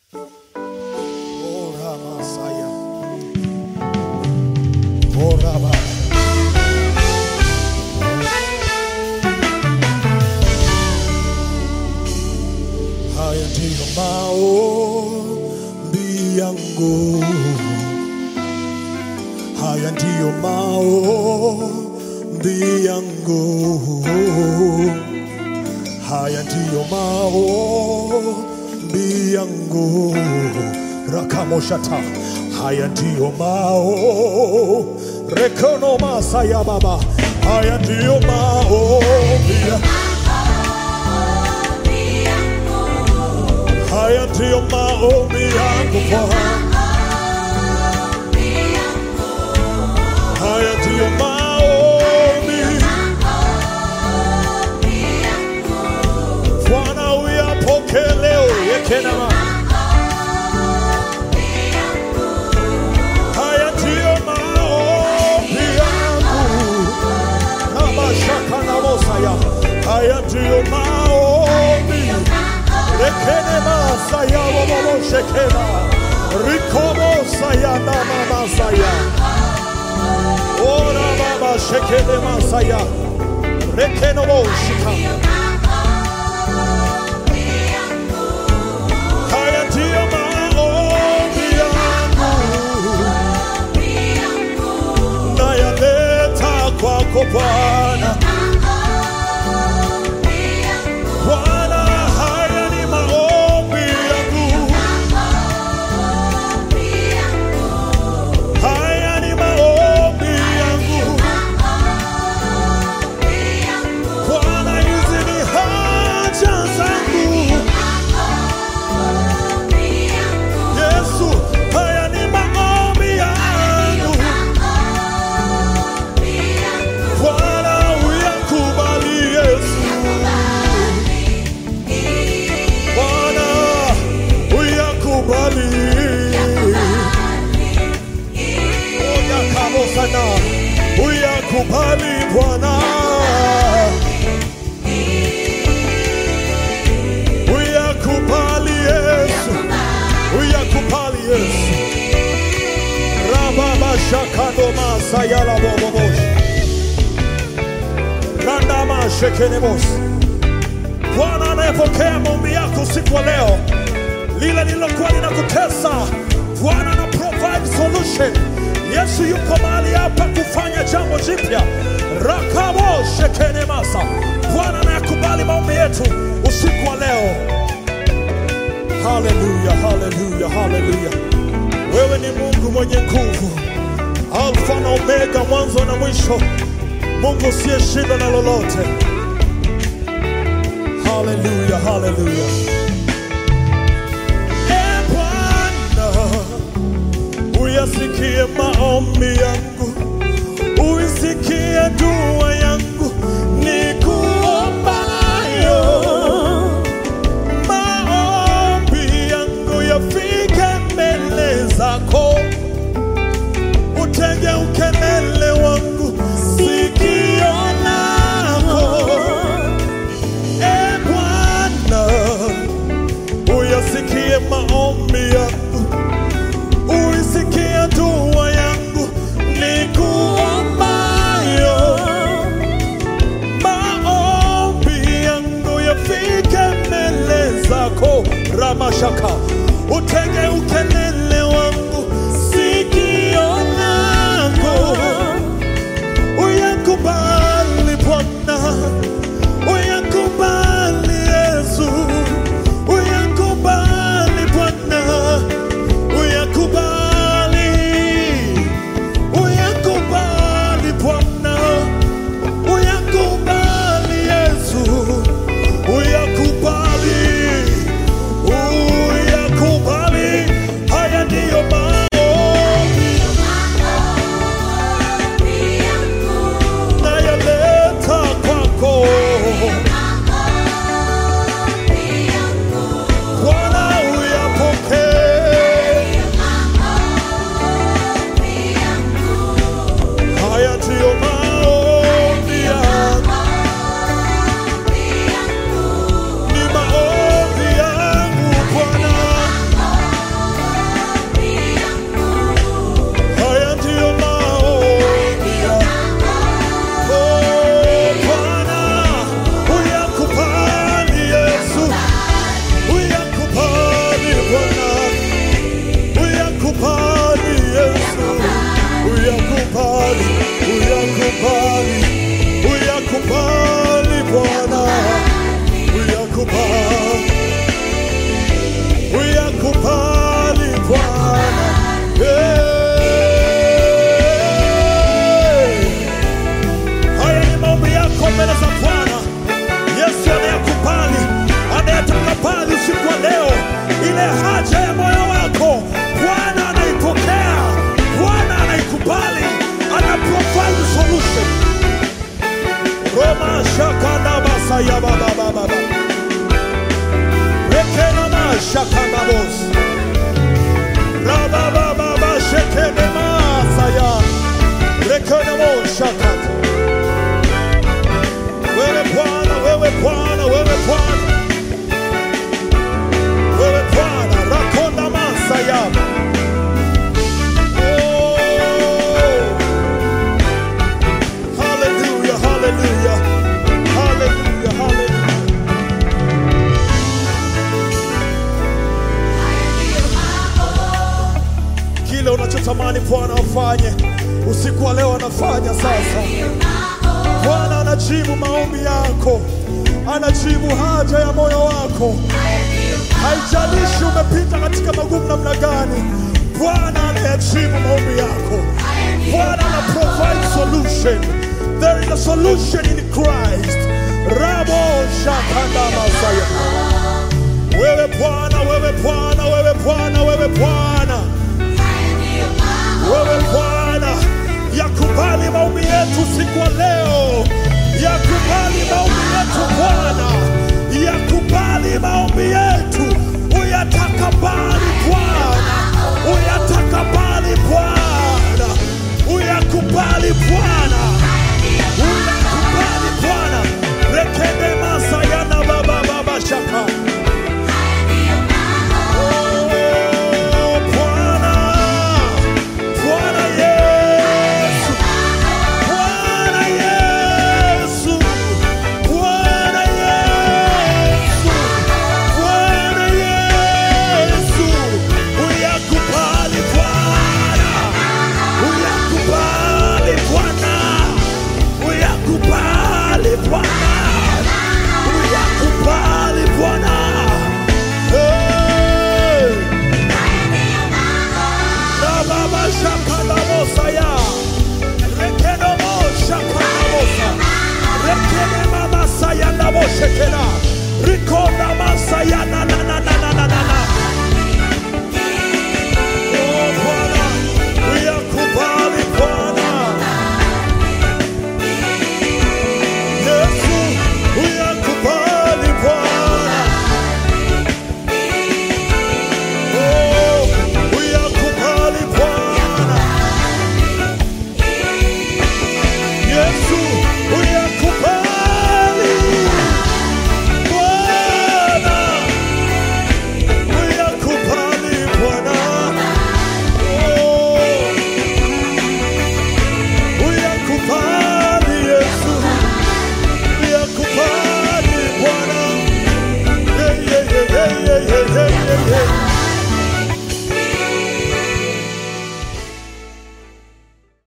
Oh, Ramasaya. Oh, Rama. Haya ndiyo maombi yangu, haya ndiyo maombi yangu, haya ndiyo maombi yangu, rakamoshata, haya ndiyo mao rekono masaya baba, haya ndiyo maombi haya ndiyo maombi yangu Bwana. Haya ndiyo maombi Bwana, uyapokee leo yekenama. Haya ndiyo maombi yangu kama shaka na mosaya. Haya ndiyo maombi rekene masaya bobo shekena rikobo saya na mama saya. Ora baba shekene masaya rekeno boshika. Haya ndiyo maombi yangu nayaleta kwako Bwana. Bwana, haya ni maombi yangu, haya ni maombi yangu. Bwana, hizi ni haja zangu. Yesu, haya ni maombi yangu. Bwana, uyakubali Yesu. Bwana, uyakubali. Oya kamo sana, uyakubali Bwana. Uyakubali Yesu, uyakubali Yesu. Rababa shakando masayala bobobosh. Randama shekenemos. Bwana anayepokea maombi yako usiku wa leo, lile lililokuwa linakutesa, Bwana ana provide solution. Yesu yuko mahali hapa kufanya jambo jipya. Rakabo shekene masa. Bwana anayakubali maombi yetu usiku wa leo. Haleluya, haleluya, haleluya. Wewe ni Mungu mwenye nguvu, Alfa na Omega, mwanzo na mwisho, Mungu usiyeshindwa na lolote. Haleluya, haleluya. E Bwana, uyasikie maombi yangu, uisikie dua yangu, nikuombayo. Maombi yangu yafike mbele zako, utege ukelele wangu, sikio lako E Bwana, uyasikie maombi yangu, uisikie dua yangu, nikuombayo. Maombi yangu yafike mbele zako, Ramashaka, utege ukelele wangu, sikio lako uyakubali Bwana, uyakubali Yesu, uyakubali Bwana, uyakubali, uyakubali Bwana, uyakubali Yesu, uyakubali, uyakubali uyakubali, uyakubali, uyakubali Bwana, uyakubali, uyakubali Bwana. Hey. Haya ni maombi yako mbele za Bwana. Yesu anayakubali, anayatakabali usiku wa leo. Ile haja ya moyo wako Bwana anaipokea, Bwana anaikubali, ana provide solution. Roma shakanda basaya baba baba baba. Rekena mashakanda bos. Raba baba baba shekene masaya. Rekena mo shakata. Wewe Bwana, wewe Bwana, wewe Bwana, wewe Bwana, rakonda masaya. Oh, hallelujah, hallelujah, hallelujah, hallelujah. Kile unachotamani Bwana afanye usiku wa leo anafanya sasa. Bwana anajibu maombi yako, anajibu haja ya moyo wako. Haijalishi umepita katika magumu namna gani, Bwana anayajibu maombi yako. Bwana ana provide solution. There is a solution in Christ. Rabo shakanda masaya. Wewe Bwana, wewe Bwana, wewe Bwana, wewe Bwana, wewe Bwana, yakubali maombi yetu siku wa leo, yakubali maombi yetu Bwana, yakubali maombi yetu